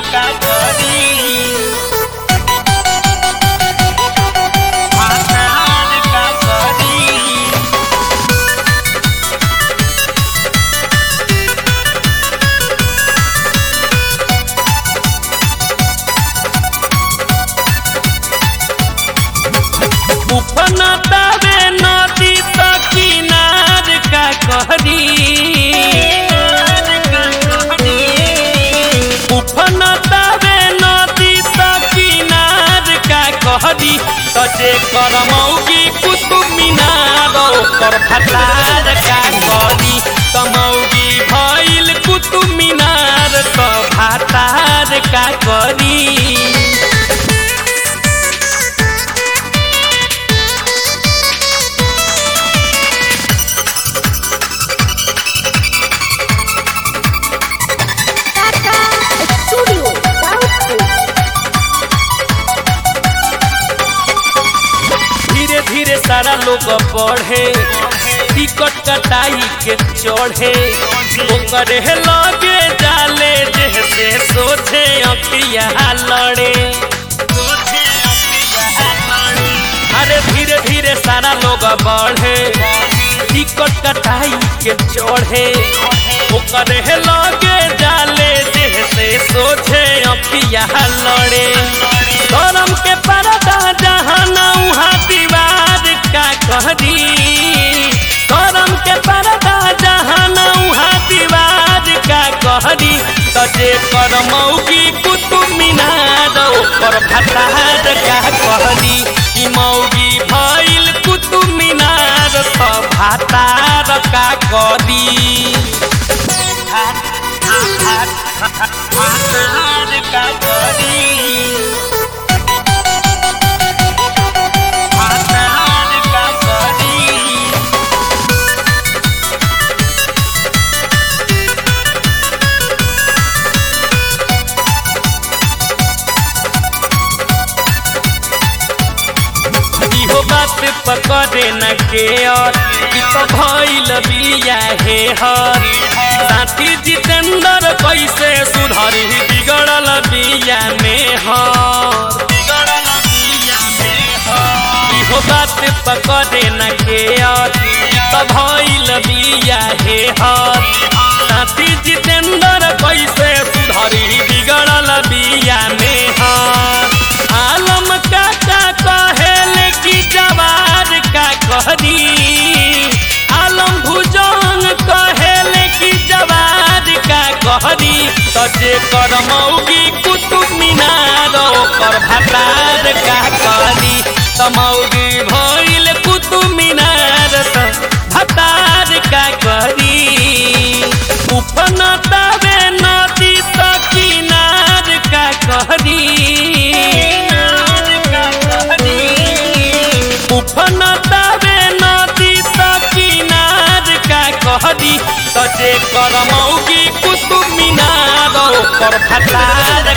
का करी भातार का करी उफना तावे नदी त किनार का कहरी उफना तावे नदी त किनार का कहरी त जे करमौगी कुतुब मीनार ओकर भतार का करी तमौगी भइल कुतुब मीनार त भातार का करी Tata Studio Doubtful. धीरे धीरे सारा लोग बढ़े टिकट कटाई के चढ़े ओकरे लगे जाले जैसे सोचे अखिया लड़े अरे धीरे धीरे सारा लोग बढ़े टिकट कटाई के चढ़े ओकरे लगे जाले जैसे सोचे अखिया लड़े करम के परदा जहाँ उहाँ दीवार का कहरी करम के परदा जहाँ उहाँ दीवार का कहरी तजे कर मौगी कुतुब मीनार ओकर भतार का कहरी ई मौगी भइल कुतुब मीनार त भातार का करी भातार का करी भातार का करी इहो बात पकड़े न के और ई तो भइल बिया हे हर साथी जितेंद्र कैसे सुधरी बिगड़ल बिया में हर इहो बात पकड़े न के और ई तो भइल बिया हे हर साथी जितेंद्र कैसे सुधरी बिगड़ल बिया में हर आलम काका कहेल की जवार का कहरी आलम भुजंग कहेल की जवार का कहरी तजे कर मौगी कुतुब मीनार ओकर भतार का कहरी तमौगी भइल कुतुब मीनार त भतार का कहरी उफना तावे नदी त किनार का कहरी उफना तावे नदी त किनार का कहरी तजे कर मौगी कुतुब मीनार ओकर भतार